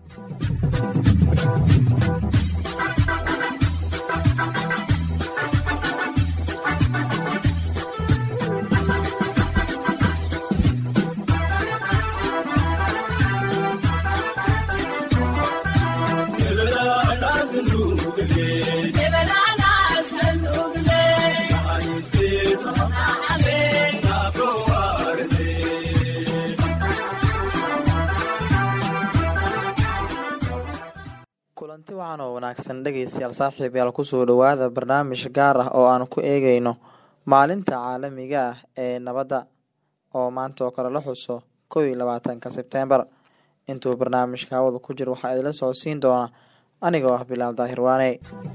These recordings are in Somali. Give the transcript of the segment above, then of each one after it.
kulanti wacan oo wanaagsan dhegeystayaal saaxiibayaal kusoo dhowaada barnaamij gaar ah oo aan ku eegeyno maalinta caalamiga ah ee nabadda oo maanta oo kale la xuso kow iyo labaatanka sebtembar intuu barnaamijka hawada ku jiro waxaa idila socodsiin doona anigoo ah bilaal daahir waane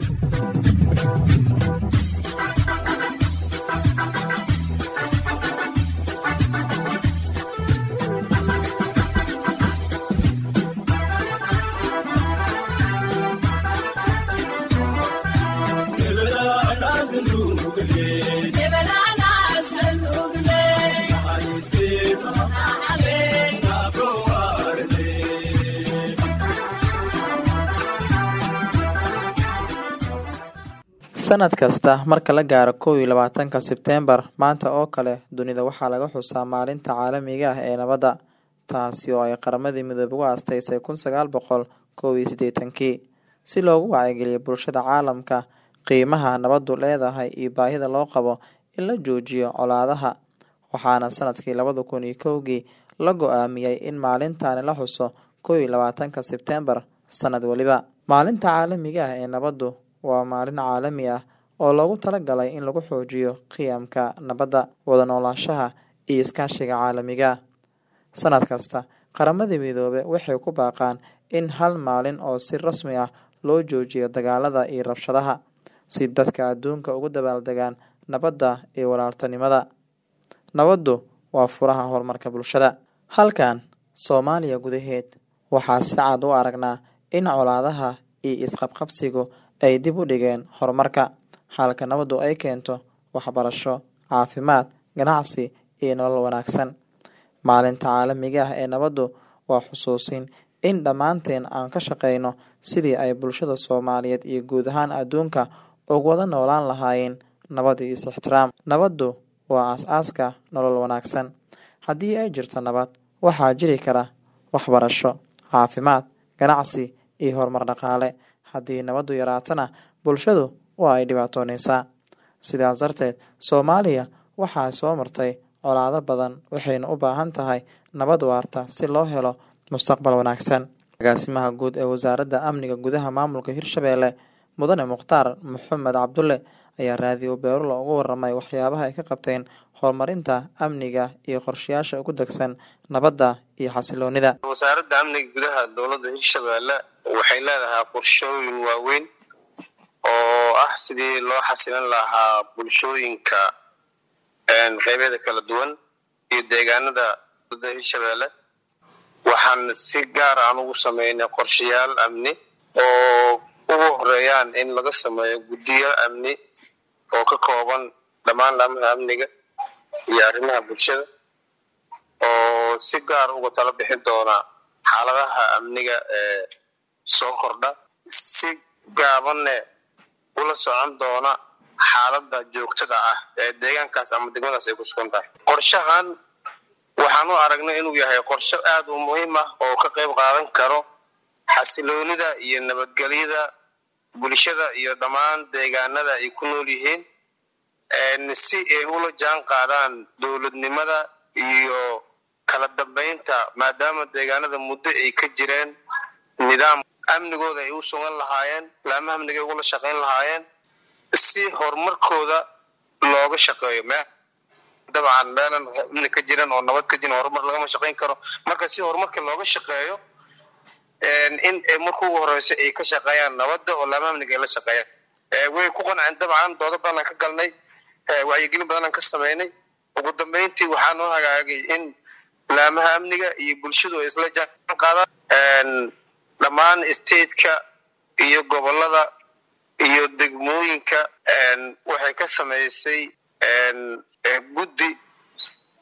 sanad kasta marka la gaaro kow iyo labaatanka sebtembar maanta oo kale dunida waxaa laga xusaa maalinta caalamiga ah ee nabadda taasi oo ay qaramadii midoobe u aastaysay kun sagaal boqol kow iyo siddeetankii si loogu wacyigeliyo bulshada caalamka qiimaha nabaddu leedahay iyo baahida loo qabo in la joojiyo colaadaha waxaana sanadkii labada kun iyo kowgii la go-aamiyey in maalintaani la xuso kow iyo labaatanka sebtembar sanad weliba maalinta caalamiga ah ee nabaddu waa maalin caalami ah oo loogu talagalay in lagu xoojiyo qiyamka nabadda wada noolaanshaha iyo iskaashiga caalamiga sanad kasta qaramadii midoobe waxay ku baaqaan in hal maalin oo si rasmi ah loo joojiyo dagaalada iyo rabshadaha si dadka adduunka ugu dabaaldegaan nabadda iyo walaaltanimada nabaddu waa furaha horumarka bulshada halkan soomaaliya gudaheed waxaa si cad u aragnaa in colaadaha iyo isqabqabsigu ay dib u dhigeen horumarka halka nabaddu ay keento waxbarasho caafimaad ganacsi iyo nolol wanaagsan maalinta caalamiga ah ee nabaddu waa xusuusin in dhammaanteen aan ka shaqeyno sidii ay bulshada soomaaliyeed iyo guud ahaan adduunka ugu wada noolaan lahaayeen nabad iyo is-ixtiraam nabaddu waa aas-aaska nolol wanaagsan haddii ay jirto nabad waxaa jiri kara waxbarasho caafimaad ganacsi iyo horumar dhaqaale haddii nabaddu yaraatana bulshadu waa ay dhibaatooneysaa sidaas darteed soomaaliya waxaa soo martay colaado badan waxayna u baahan tahay nabad waarta si loo helo mustaqbal wanaagsan agaasimaha guud ee wasaaradda amniga gudaha maamulka hirshabeelle mudane mukhtaar maxamed cabdulle ayaa raadiyo beerulo uga waramay waxyaabaha ay ka qabteen horumarinta amniga iyo qorshayaasha ugu degsan nabadda iyo xasiloonida wasaaradda amniga gudaha dowladda hirshabeelle waxay leedahay qorshooyin waaweyn oo ah sidii loo xasilin lahaa bulshooyinka qeybyada kala duwan iyo deegaanada dowladda hirshabeelle waxaan si gaar aan ugu sameynay qorshayaal amni oo ugu horeeyaan in laga sameeyo guddiyo amni oo ka kooban dhammaan laamaha amniga iyo arrimaha bulshada oo si gaar uga tala bixin doona xaaladaha amniga ee soo kordha si gaabanne ula socon doona xaaladda joogtada ah ee deegaankaas ama degmadaas ay ku sugan tahay qorshahan waxaan u aragnay inuu yahay qorsho aad u muhiim ah oo ka qayb qaadan karo xasiloonida iyo nabadgelyada bulshada iyo dhammaan deegaanada ay ku nool yihiin si ay ula jaan qaadaan dowladnimada iyo kala dambeynta maadaama deegaanada muddo ay ka jireen nidaam amnigooda ay u sugan lahaayeen laamaha amniga ay ugula shaqayn lahaayeen si horumarkooda looga shaqeeyo me dabcan meelan amni ka jiran oo nabad ka jiran horumar lagama shaqayn karo marka si horumarka looga shaqeeyo in marka ugu horeyso ay ka shaqeeyaan nabadda oo laamaha amniga ay la shaqeeyaan way ku qanceen dabcan doodo badan aan ka galnay wacyigelin badan aan ka sameynay ugu dambeyntii waxaa noo hagaagay in laamaha amniga iyo bulshadu ay isla jaan qaadaan dhammaan stateka iyo gobolada iyo degmooyinka waxay ka samaysay guddi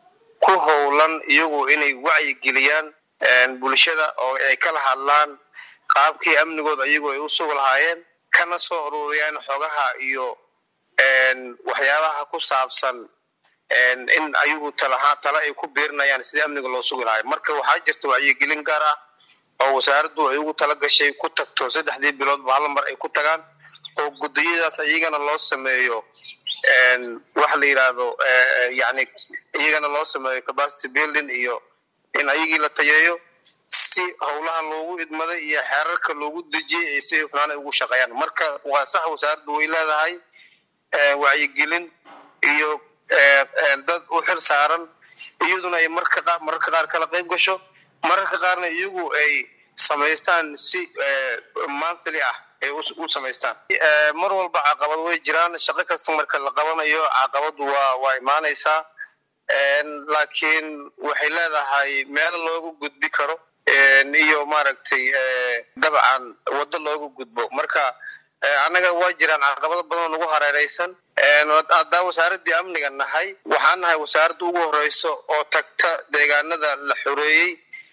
ku howlan iyagu inay wacyigeliyaan bulshada oo ay kala hadlaan qaabkii amnigooda iyagu ay u sugi lahaayeen kana soo ururiyaan xogaha iyo waxyaabaha ku saabsan in ayagu talahaa tale ay ku biirinayaan sidii amniga loo sugi lahay marka waxaa jirta wacyigelin gaar ah oo wasaaraddu ay ugu tala gashay ku tagto saddexdii biloodba hal mar ay ku tagaan oo gudiyadaas iyagana loo sameeyo waxa la yidhaahdo yani iyagana loo sameeyo capacity building iyo in ayagii la tayeeyo si howlaha loogu idmaday iyo xeerarka loogu dejiyey ay si hufnaan ay ugu shaqeeyaan marka waa sax wasaaraddu way leedahay wacyigelin iyo dad u xil saaran iyaduna ay marka mararka qaar kala qayb gasho mararka qaarna iyagu ay samaystaan si monthly ah ay u samaystaan mar walba caqabad way jiraan shaqo kasta marka la qabanayo caqabadu waa waa imaanaysaa laakiin waxay leedahay meel loogu gudbi karo iyo maaragtay dabcan waddo loogu gudbo marka annaga waa jiraan caqabado badan oo nagu hareeraysan haddaan wasaaraddii amniga nahay waxaan nahay wasaaradda ugu horeyso oo tagta deegaanada la xoreeyey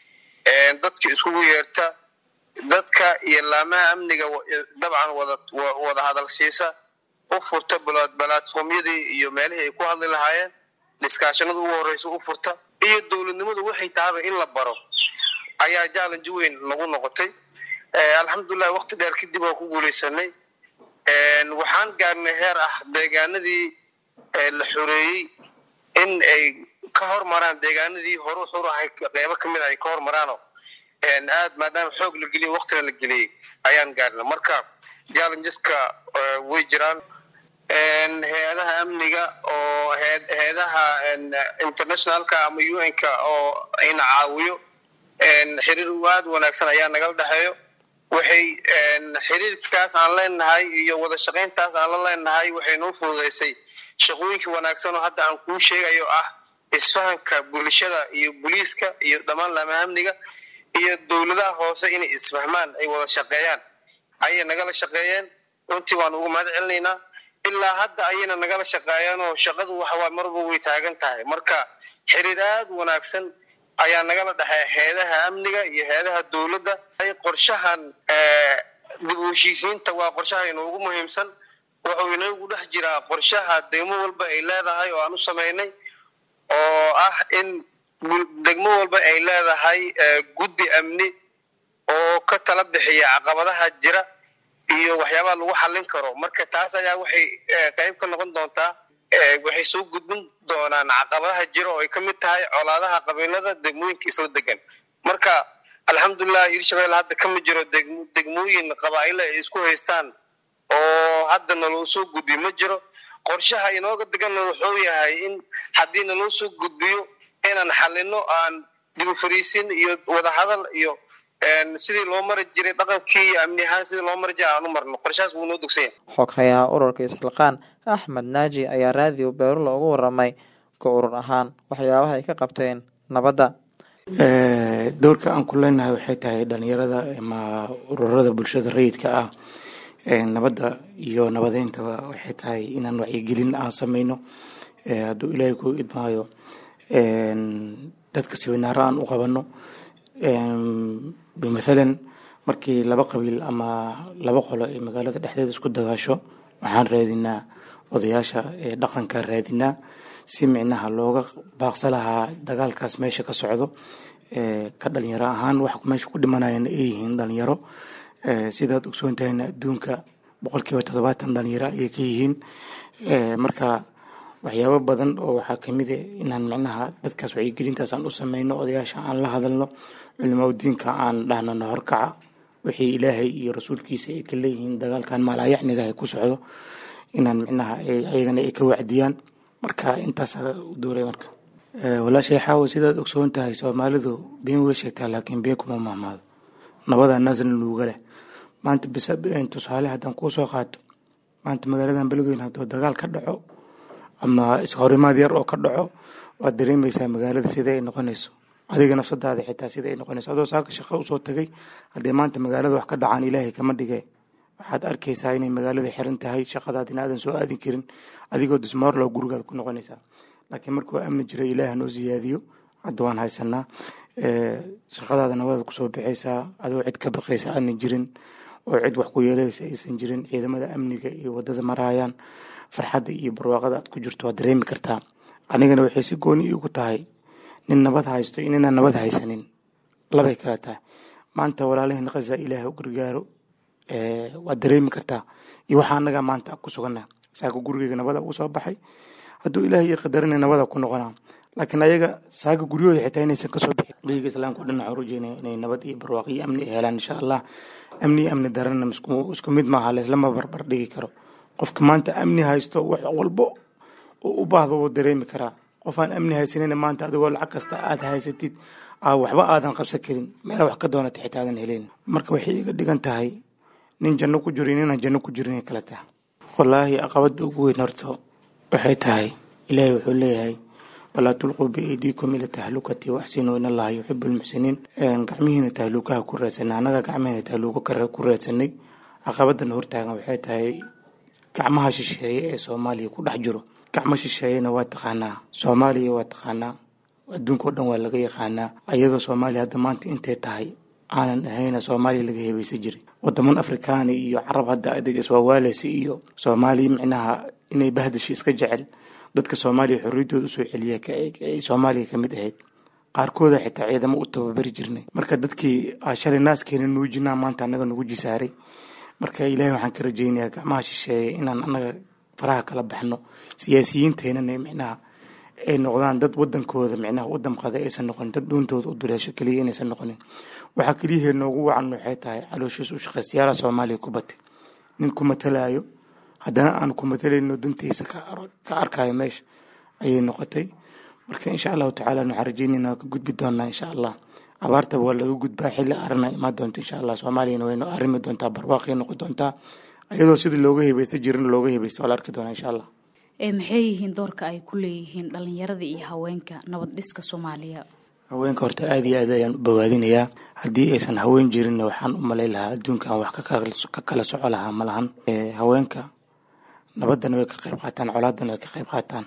dadka iskugu yeerta dadka iyo laamaha amniga dabcan wada wada hadal siisa u furta balatformyadii iyo meelihii ay ku hadli lahaayeen dhiskaashanada ugu horeysa u furta iyo dowladnimadu waxay tahaba in la baro ayaa challenge weyn nagu noqotay alxamdulilah waqti dheer kadib oo ku guuleysanay waxaan gaarnay heer ah deegaanadii la xoreeyey in ay ka hormaraan deegaanadii horu xur ahay qeybo kamid ay ka hormaraano aad maadaama xoog la geliyay waqtina la geliyey ayaan gaarnay marka challengeska way jiraan hay-adaha amniga oo hay-adaha internationalka ama un-ka oo ina caawiyo xiriir aad wanaagsan ayaa nagala dhexeeyo waxay xiriirkaas aan leenahay iyo wada shaqayntaas aan la leenahay waxay noo fududeysay shaqooyinkii wanaagsan oo hadda aan kuu sheegayo ah isfahanka bulshada iyo booliiska iyo dhammaan laamaha amniga iyo dowladaha hoose inay isfahmaan ay wada shaqeeyaan ayay nagala shaqeeyeen runtii waan ugu mahad celinaynaa ilaa hadda ayayna nagala shaqeeyaan oo shaqadu waxawaa marba way taagan tahay marka xiriir aad wanaagsan ayaa nagala dhexeeya heedaha amniga iyo heedaha dowladda qorshahan dib u heshiisiinta waa qorshaha inoogu muhiimsan wuxuu inoogu dhex jiraa qorshaha degmo walba ay leedahay oo aan u samaynay oo ah in degmo walba ay leedahay guddi amni oo ka tala bixiya caqabadaha jira iyo waxyaabaha lagu xallin karo marka taas ayaa waxay qayb ka noqon doontaa waxay soo gudbin doonaan caqabadaha jira oo ay ka mid tahay colaadaha qabiilada degmooyinka isla degan marka alxamdulilah hirshabelle hadda kama jiro degmooyin qabaa'ilo ay isku haystaan oo hadda naloo soo gudbiyo ma jiro qorshaha inooga deganna wuxuu yahay in haddii naloo soo gudbiyo inaan xalino aan dib u fariisin iyo wadahadal iyo sidii loo mari jiray dhaqankii iyo amni ahaan sidii loo mari jiray aan u marno qorshahaas wuu noo dugsanya xoghayaha ururka isxilqaan axmed naaji ayaa raadiyo beerulla ugu waramay ka urur ahaan waxyaabaha ay ka qabteen nabadda doorka aan ku leenahay waxay tahay dhalinyarada ama ururada bulshada rayidka ah nabadda iyo nabadeyntaba waxay tahay inaan wacyigelin aan sameyno hadduu ilaahay ku idmaayo dadka siwinaaro aan u qabano bimathalan markii laba qabiil ama laba qolo ay magaalada dhexdeeda isku dagaasho waxaan raadinaa odayaasha dhaqanka raadinaa si micnaha looga baaqsa lahaa dagaalkaas meesha ka socdo ka dhalinyaro ahaan wax meesha ku dhimanayana ay yihiin dhalinyaro sidaad ogsoon tahayna adduunka boqolkiiba toddobaatan dhalinyaro ayay ka yihiin marka waxyaabo badan oo waxaa kamid a inaan micnaha dadkaas wacyigelintaas aan u sameyno odayaasha aan la hadalno culimaa diinka aan dhahno nahorkaca wixii ilaahay iyo rasuulkiisa ay ka leeyihiin dagaalkan maalayacniga ay ku socdo inaan micnaha ayagana ay ka wacdiyaan marka intaas dooray marka walaashay xaawo sidaad ogsoon tahay soomaalidu been way sheegtaa laakiin been kuma mahmaado nabadaa naasna nuuga leh maanta bis tusaale haddaan kuu soo qaato maanta magaaladan beledweyne hadduu dagaal ka dhaco ama ishorimaad yar oo ka dhaco waad dareemaysaa magaalada sida ay noqonayso adiga nafsadaada xitaa sida ay noqonayso adoo saaka shaqo usoo tagay haddee maanta magaalada wax ka dhacaan ilaahay kama dhige waxaad arkaysaa inay magaalada xiran tahay shaqadaadina aadan soo aadin karin adigoo dismoorlow gurigaad ku noqonaysaa laakiin markuu amni jira ilaah noo siyaadiyo hadda waan haysanaa shaqadaada nabada kusoo bixaysaa adoo cid ka baqaysa aana jirin oo cid wax ku yeelaysa aysan jirin ciidamada amniga iyo wadada marayaan farxadda iyo barwaaqada aad ku jirto waad dareemi kartaa anigana waxay si gooni iigu tahay nin nabad haysto iyo ninaan nabad haysanin labay kala tahay maanta walaalaheen khaza ilaahay u gargaaro waad dareemi kartaa iyo waxaa anaga maanta ku suganaa saaka gurigeyga nabada ugu soo baxay hadduu ilaahay ii qadarina nabada ku noqonaa laakiin ayaga saaga guryahooda xitaa inaysan kasoo bixin dhiiga islaamka o dhan waxaan rajeynaya inay nabad iyo barwaaqo iyo amni ay helaan insha allah amni iyo amni darana isku mid maaha laislama barbar dhigi karo qofka maanta amni haysto wax walbo u baahdo wuu dareemi karaa qof aan amni haysanina maanta adigoo lacag kasta aad haysatid waxba aadan qabsan karin meel wax ka doonata xitaa aadan heleyn marka waxay iga dhigan tahay nin janno ku jiro ninaan janno ku jirin kale tahay wallaahi aqabada ugu weyn horto waxay tahay ilaahay wuxuu leeyahay walaa tulquu biaydiikum ila tahlukati waxsinuu in allaha yuxibu lmuxsiniin gacmihiina tahluukaha ku raadsanay annaga gacmahina tahluuko ku raadsanay caqabadan hortaagan waxay tahay gacmaha shisheeye ee soomaaliya ku dhex jiro gacmo shisheeyena waa taqaanaa soomaaliya waa taqaanaa adduunka o dhan waa laga yaqaanaa ayadoo soomaaliya hadda maanta intay tahay aanan ahayna soomaaliya laga hebaysan jiray wadaman afrikaani iyo carab hadda adeeg iswaawaaleysa iyo soomaaliya micnaha inay bahdashi iska jecel dadka soomaaliya xorriyaddooda usoo celiya ay soomaaliya ka mid ahayd qaarkooda xitaa ciidamo u tababari jirnay marka dadkii shalay naaskeena nuujinaa maanta annaga nugu jisaaray marka ilaahay waxaan ka rajaynayaa gacmaha shisheeye inaan annaga faraha kala baxno siyaasiyiinteenana micnaha ay noqdaan dad wadankooda micnaha u damqada aysan noqonin dad dhuuntooda u duleesho keliya inaysan noqonin waxaa keliyahee noogu wacan waxay tahay calooshiis u shaqaystayaala soomaaliya ku batay nin ku matalaayo haddana aan ku matalayno dantiisa ka arkayo meesha ayay noqotay marka insha allahu tacaala waxaan rajeynayna ka gudbi doonaa insha allah abaartaba waa laga gudbaa xilli arana imaan doonta insha allah soomaaliyana waynu arrimi doontaa barwaaqay noqon doontaa ayadoo sidii looga hebaysta jirin looga hebaysta waa la arki doonaa insha allah maxay yihiin doorka ay ku leeyihiin dhalinyarada iyo haweenka nabad dhiska soomaaliya haweenka horta aada iyo aad ayaan u bawaadinayaa haddii aysan haween jirinna waxaan u malay lahaa adduunkan wax ka kala soco lahaa ma lahan haweenka nabaddana way ka qayb qaataan colaaddana way ka qayb qaataan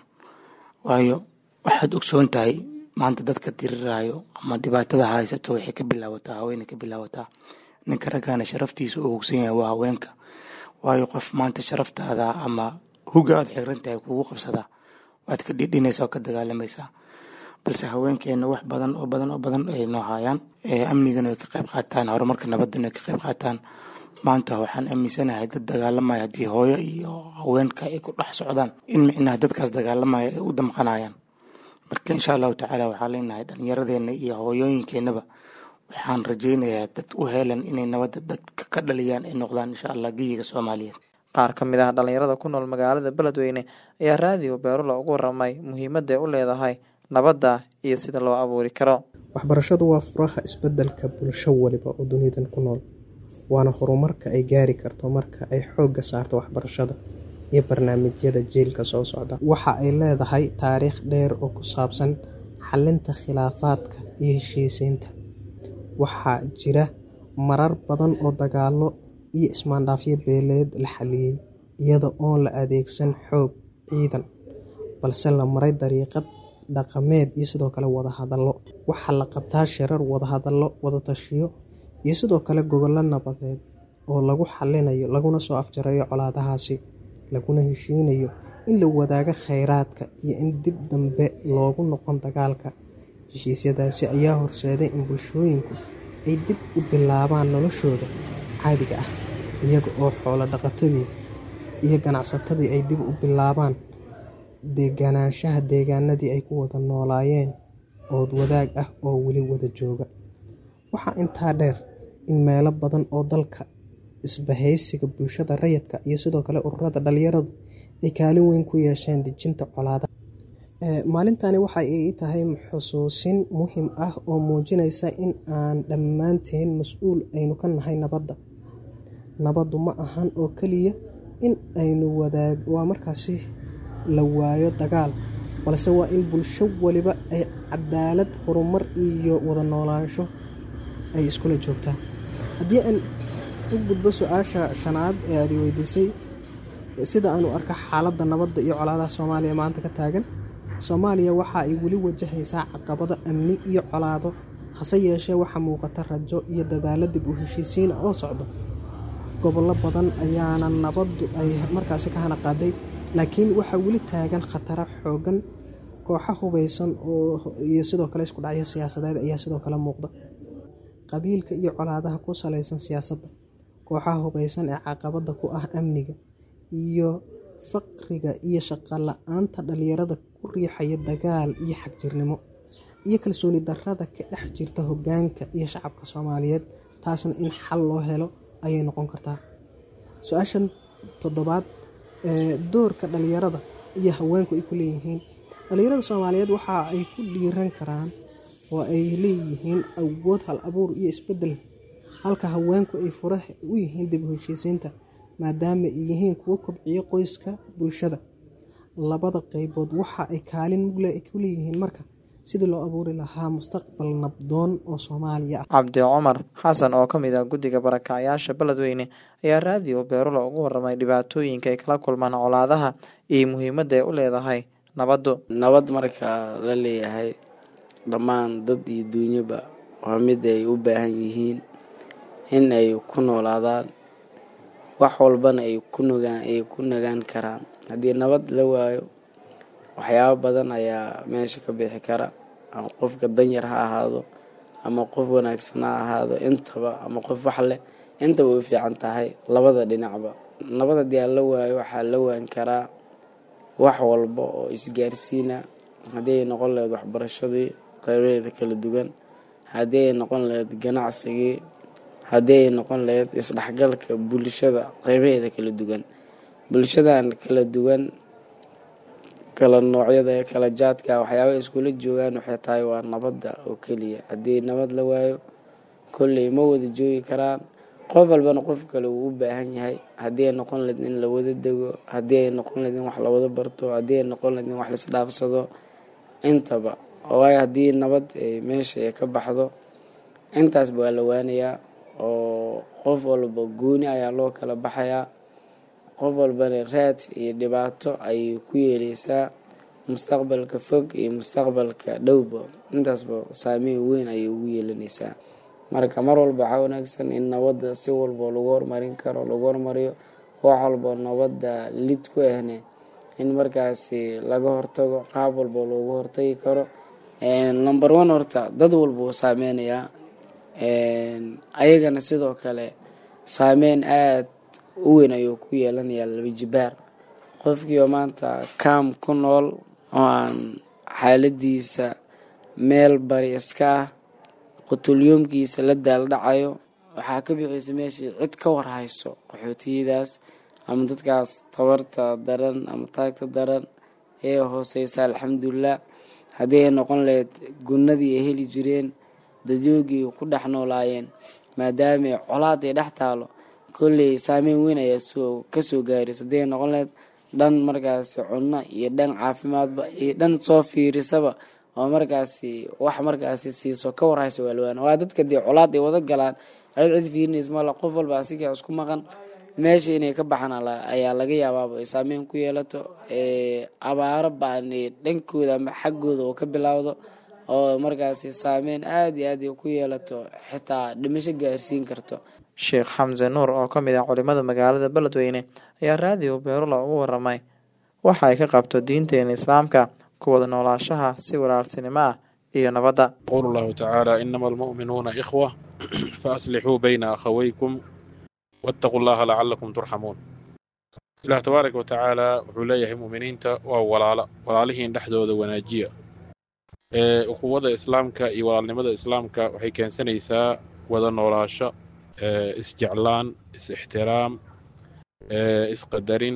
waayo waxaad ogsoon tahay maanta dadka diriraayo ama dhibaatada haysato waxay ka bilaabataa haweenay ka bilaabataa ninka raggaana sharaftiisa uu hogsan yahay waa haweenka waayo qof maanta sharaftaada ama huga aad xiran tahay kugu qabsadaa waad ka dhidhinaysaa oo ka dagaalamaysaa balse haweenkeena wax badan oo badan oo badan ay noo haayaan amnigana way ka qayb qaataan horumarka nabaddana way ka qayb qaataan maanta waxaan aaminsanahay dad dagaalamaya haddii hooyo iyo haweenka ay ku dhex socdaan in micnaha dadkaas dagaalamaya ay u damqanayaan marka insha allahu tacaala waxaan leenahay dhallinyaradeenna iyo hooyooyinkeennaba waxaan rajaynayaa dad u heelan inay nabadda dadka ka dhaliyaan ay noqdaan insha allah geyiga soomaaliyeed qaar ka mid ah dhalinyarada ku nool magaalada beledweyne ayaa raadiyo beerula ugu waramay muhiimadda ay u leedahay nabadda iyo sida loo abuuri karo waxbarashadu waa furaha isbedelka bulsho waliba oo dunidan ku nool waana horumarka ay gaari karto marka ay xoogga saarto waxbarashada iyo barnaamijyada jiilka soo socda waxa ay leedahay taariikh dheer oo ku saabsan xalinta khilaafaadka iyo heshiisiinta waxaa jira marar badan oo dagaalo iyo ismaandhaafyo beeleed la xaliyey iyada oon la adeegsan xoog ciidan balse la maray dariiqad dhaqameed iyo sidoo kale wadahadallo waxaa la qabtaa shirar wadahadallo wadatashiyo iyo sidoo kale gogollo nabadeed oo lagu xalinayo laguna soo afjarayo colaadahaasi laguna heshiinayo in la wadaago kheyraadka iyo in dib dambe loogu noqon dagaalka heshiisyadaasi ayaa horseeday in bulshooyinku ay dib u bilaabaan noloshooda caadiga ah iyaga oo xoolo dhaqatadii iyo ganacsatadii ay dib u bilaabaan deganaanshaha deegaanadii ay ku wada noolaayeen ood wadaag ah oo weli wada jooga waxaa intaa dheer in meelo badan oo dalka isbahaysiga bulshada rayidka iyo sidoo kale ururada dhalinyaradu ay kaalin weyn ku yeesheen dejinta colaadaha maalintani waxay ii tahay xusuusin muhiim ah oo muujinaysa in aan dhammaanteen mas-uul aynu ka nahay nabadda nabaddu ma ahan oo keliya in aynu wadaag waa markaasi la waayo dagaal balse waa in bulsho waliba ay cadaalad horumar iyo wada noolaansho ay iskula joogtaa haddii aan u gudbo su-aasha shanaad ee aad i weydiisay sida aanu arka xaaladda nabadda iyo colaadaha soomaaliya maanta ka taagan soomaaliya waxa ay weli wajahaysaa caqabado amni iyo colaado hase yeeshee waxaa muuqata rajo iyo dadaalo dib u heshiisiina oo socda gobollo badan ayaana nabaddu ay markaasi ka hana qaaday laakiin waxaa weli taagan khataro xoogan kooxo hubaysan oo iyo sidoo kale isku dhacyo siyaasadeed ayaa sidoo kale muuqda qabiilka iyo colaadaha ku salaysan siyaasadda kooxaha hubaysan ee caqabada ku ah amniga iyo faqriga iyo shaqo la-aanta dhalinyarada ku riixaya dagaal iyo xagjirnimo iyo kalsooni darrada ka dhex jirta hoggaanka iyo shacabka soomaaliyeed taasna in xal loo helo ayay noqon kartaa su-aashan toddobaad ee doorka dhalinyarada iyo haweenku ay ku leeyihiin dhalinyarada soomaaliyeed waxa ay ku dhiiran karaan oo ay leeyihiin awood hal abuur iyo isbeddel halka haweenku ay fura u yihiin dib u heshiisiinta maadaama ay yihiin kuwo kobciya qoyska bulshada labada qeybood waxa ay kaalin mugle ku leeyihiin marka sidii loo abuuri lahaa mustaqbal nabdoon oo soomaaliya ah cabdi cumar xasan oo ka mid ah guddiga barakacyaasha beledweyne ayaa raadiyo beerulo ugu waramay dhibaatooyinka ay kala kulmaan colaadaha iyo muhiimadda ay u leedahay nabaddu nabad marka la leeyahay dhammaan dad iyo duunyaba waa mid ay u baahan yihiin in ay ku noolaadaan wax walbana ay ku nogaan ay ku nagaan karaan haddii nabad la waayo waxyaabo badan ayaa meesha ka bixi kara ama qofka danyar ha ahaado ama qof wanaagsan ha ahaado intaba ama qof wax leh intaba u fiican tahay labada dhinacba nabad haddii aan la waayo waxaa la waan karaa wax walba oo isgaarsiina haddii ay noqon lahayd waxbarashadii qaybaheeda kala duwan haddii ay noqon lahayd ganacsigii haddii ay noqon lahayd isdhexgalka bulshada qaybaheeda kala duwan bulshadan kala duwan kala noocyada kala jaadka waxyaaba iskula joogaan waxay tahay waa nabadda oo keliya haddii nabad la waayo kolley ma wada joogi karaan qof walbana qof kale wuu u baahan yahay haddii ay noqon lahayd in la wada dego haddii ay noqon lahayd in wax la wada barto haddii ay noqon lahayd in wax laisdhaafsado intaba waayo haddii nabad ay meesha ay ka baxdo intaasba waa la waanayaa oo qof walba gooni ayaa loo kala baxayaa qof walbana raad iyo dhibaato ayay ku yeeleysaa mustaqbalka fog iyo mustaqbalka dhowba intaasba saameyn weyn ayay ugu yeelanaysaa marka mar walba waxaa wanaagsan in nabadda si walba lagu horumarin karo lagu horumariyo wax walba nabadda lid ku ahne in markaasi laga hortago qaab walba loogu hortagi karo number one horta dad walba wuu saameynayaa ayagana sidoo kale saameyn aada u weyn ayuu ku yeelanayaa laba jibaar qofkiioo maanta kaam ku nool oo aan xaaladiisa meel bari iska ah qutulyoomkiisa la daaldhacayo waxaa ka bixiysa meeshii cid ka warhayso qaxootiyadaas ama dadkaas tabarta daran ama taagta daran ee hooseysa alxamdulilah haddii ay noqon lahayd gunnadii ay heli jireen dadyoogii ku dhex noolaayeen maadaama colaad ay dhex taalo kolley saameyn weyn ayaa soo kasoo gaaraysa haddii ay noqon lahayd dhan markaasi cunno iyo dhan caafimaadba iyo dhan soo fiirisaba oo markaasi wax markaasi siiso ka warhaysa waalwaan waa dadka dee colaad ay wada galaan cid cid fiirinays mala qof walba asiga isku maqan meesha inay ka baxaan ayaa laga yaabaaba ay saameyn ku yeelato abaaro baan dhankooda ama xaggooda oo ka bilaawdo oo markaasi saameyn aada iyo aad ay ku yeelato xitaa dhimasho gaarsiin karto sheekh xamse nuur oo ka mid ah culimada magaalada beledweyne ayaa raadiyo beerula ugu waramay waxa ay ka qabto diinteena islaamka kuwada noolaashaha si walaaltinimo ah iyo nabadda يقول الله تعالى إنما المؤمنون إخوة فأصلحوا بين أخويكم واتقوا الله لعلكم ترحمون إله تبارك وتعالى وحوليه مؤمنين وولالا walaalihii dhexdooda wanaajiya ee ukuwada islaamka iyo walaalnimada islaamka waxay keensanaysaa wada noolaasho ee isjeclaan is-ixtiraam ee isqadarin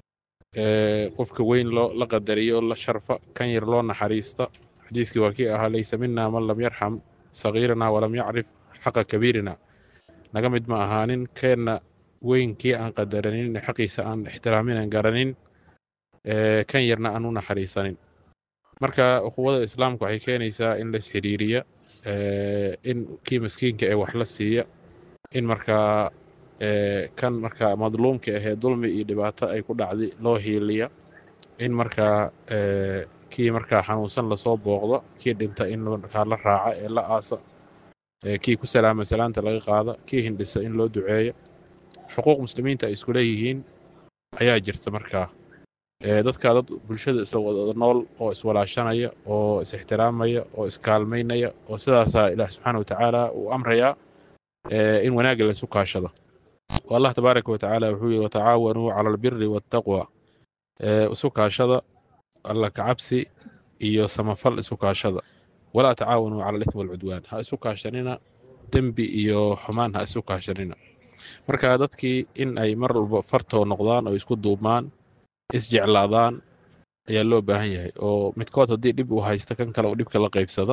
ee qofka weyn loo la qadariyo la sharfa kan yar loo naxariista xadiiskii waa kii ahaa laysa mina man lam yarxam sagiirana walam yacrif xaqa kabiirina naga mid ma ahaanin keenna weynkii aan qadaranin xaqiisa aan ixtiraamin aan garanin ee kan yarna aan u naxariisanin marka ukuwada islaamka waxay keenaysaa in la isxiriiriya in kii maskiinka ee wax la siiya in markaa kan markaa madluumka ahee dulmi iyo dhibaato ay ku dhacday loo hiiliya in markaa kii markaa xanuunsan lasoo booqdo kii dhinta in markaa la raaca ee la aasa kii ku salaama salaanta laga qaada kii hindhisa in loo duceeyo xuquuq muslimiinta ay isku leeyihiin ayaa jirta markaa dadka dad bulshada isla wada nool oo iswalaashanaya oo is-ixtiraamaya oo iskaalmaynaya oo sidaasaa ilaah subxaana watacaala uu amrayaa in wanaagga laysu kaashado allah tabaaraka watacaala wuxuu yihi watacaawanuu cala albiri waataqwa isu kaashada alla kacabsi iyo samafal isu kaashada walaa tacaawanuu cala alithmi walcudwaan ha isu kaashanina dembi iyo xumaan ha isu kaashanina marka dadkii in ay mar walba fartoo noqdaan oo isku duubmaan isjeclaadaan ayaa loo baahan yahay oo midkood haddii dhib uu haysta kan kale uu dhibka la qaybsado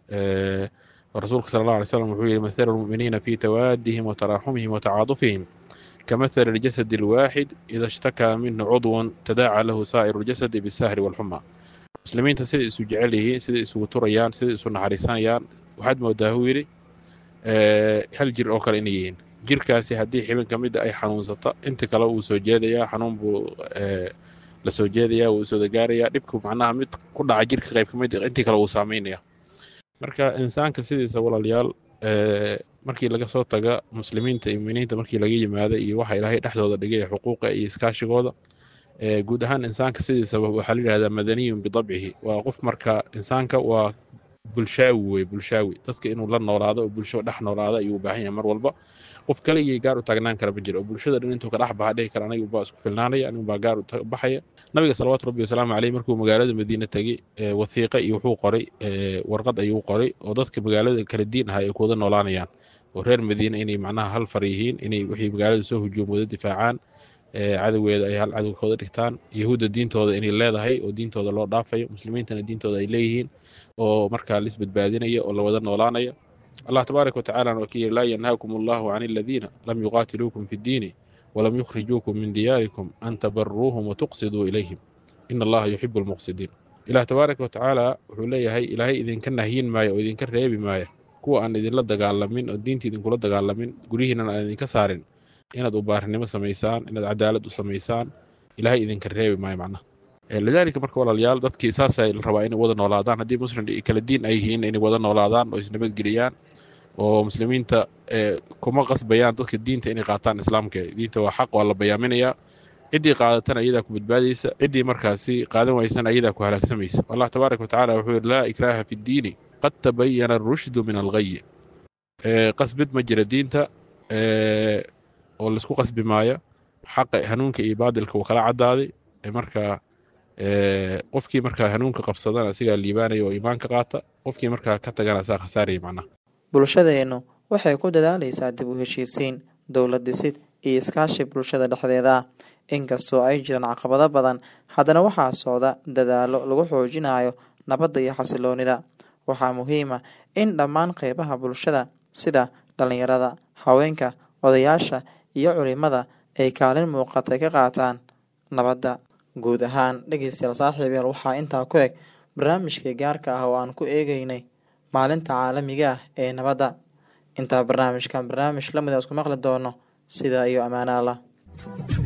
rasuulka sala allah alay slam wuxuu yihi mathalu lmu'miniina fii tawaadihim wa taraaxumihim wa tacaadufihim kamathali اljasadi alwaaxid ida ishtakaa minhu cudwun tadaaca lahu saa'iru ljasadi bisahri walxuma muslimiinta siday isu jecel yihiin siday isugu turayaan siday isu naxariisanayaan waxaad moodaa huu yidhi hal jir oo kale inay yihiin jirkaasi haddii xibin ka mida ay xanuunsata inta kale wuu soo jeedayaa xanuun buu la soo jeedayaa wuu soo gaarayaa dhibku macnaha mid ku dhaca jirka qayb ka mid intii kale wuu saameynaya marka insaanka sidiisa walaalayaal markii laga soo taga muslimiinta iyo muminiinta markii laga yimaada iyo waxa ilaahay dhexdooda dhigay xuquuqa iyo iskaashigooda guud ahaan insaanka sidiisaba waxaa la yidhahdaa madaniyun bidabcihi waa qof marka insaanka waa bulshaawi wey bulshaawi dadka inuu la noolaado oo bulsho dhex noolaada ayuu u baahan yahay mar walba qof kaligii gaar u taagnaan kara ma jiro oo bulshada dhan intuu ka dhex baxa dhihi kara anigu baa isku filnaanaya anigu baa gaar u baxaya nabiga salawaatu rabbi wasalaamu caleyh markuu magaalada madiine tegey wathiiqa iyo wuxuu qoray warqad ayuu qoray oo dadka magaalada kala diin ahaa ay ku wada noolaanayaan oo reer madiine inay macnaha hal far yihiin inay wixii magaalada soo hujuum wada difaacaan cadowgeeda ay hal cadowkooda dhigtaan yahuudda diintooda inay leedahay oo diintooda loo dhaafayo muslimiintana diintooda ay leeyihiin oo markaa lis badbaadinaya oo la wada noolaanaya allah tabaaraka watacaala waa ka yidhi laa yanhaakum allahu can aladiina lam yuqaatiluukum fi ddiini walam yukhrijuukum min diyaarikum an tabaruuhum watuqsiduu ilayhim ina allaha yuxibu almuqsidiin ilaah tabaaraka watacaala wuxuu leeyahay ilaahay idinka nahyin maayo oo idinka reebi maaya kuwa aan idinla dagaalamin oo diinta idinkula dagaalamin guryihiinan aan idinka saarin inaad ubaarinimo samaysaan inaad cadaalad u samaysaan ilaahay idinka reebi maayo macnaha lidaalika marka walaalayaal dadkii saasa la rabaa inay wada noolaadaan haddii muslim kala diin ay yihiin inay wada noolaadaan oo isnabadgeliyaan oo muslimiinta kuma qasbayaan dadka diinta inay qaataan islaamka diinta waa xaq waa la bayaaminayaa ciddii qaadatana iyadaa ku badbaadaysa ciddii markaasi qaadan waysana iyadaa ku halaagsamaysa allah tabaaraka watacaala wuxuu yidhi laa ikraaha fi ddiini qad tabayana arushdu min alghayi qasbid ma jira diinta oo laisku qasbi maayo xaqa hanuunka iyo baadilka wuu kala caddaaday marka qofkii markaa hanuunka qabsadana asigaa liibaanaya oo iimaanka qaata qofkii markaa ka tagana asaa khasaaraya macnaha bulshadeennu waxay ku dadaalaysaa dib u heshiisiin dowlad dhisid iyo iskaashi bulshada dhexdeeda ah inkastoo ay jiraan caqabado badan haddana waxaa socda dadaallo lagu xoojinayo nabadda iyo xasiloonida waxaa muhiim ah in dhammaan qeybaha bulshada sida dhallinyarada haweenka odayaasha iyo culimada ay kaalin muuqatay ka qaataan nabadda guud ahaan dhegeystayaal saaxiibeel waxaa intaa ku eg barnaamijkii gaarka ah oo aan ku eegeynay maalinta caalamiga ah ee nabadda intaa barnaamijkan barnaamij lamida isku maqli doono sidaa iyo ammaano allah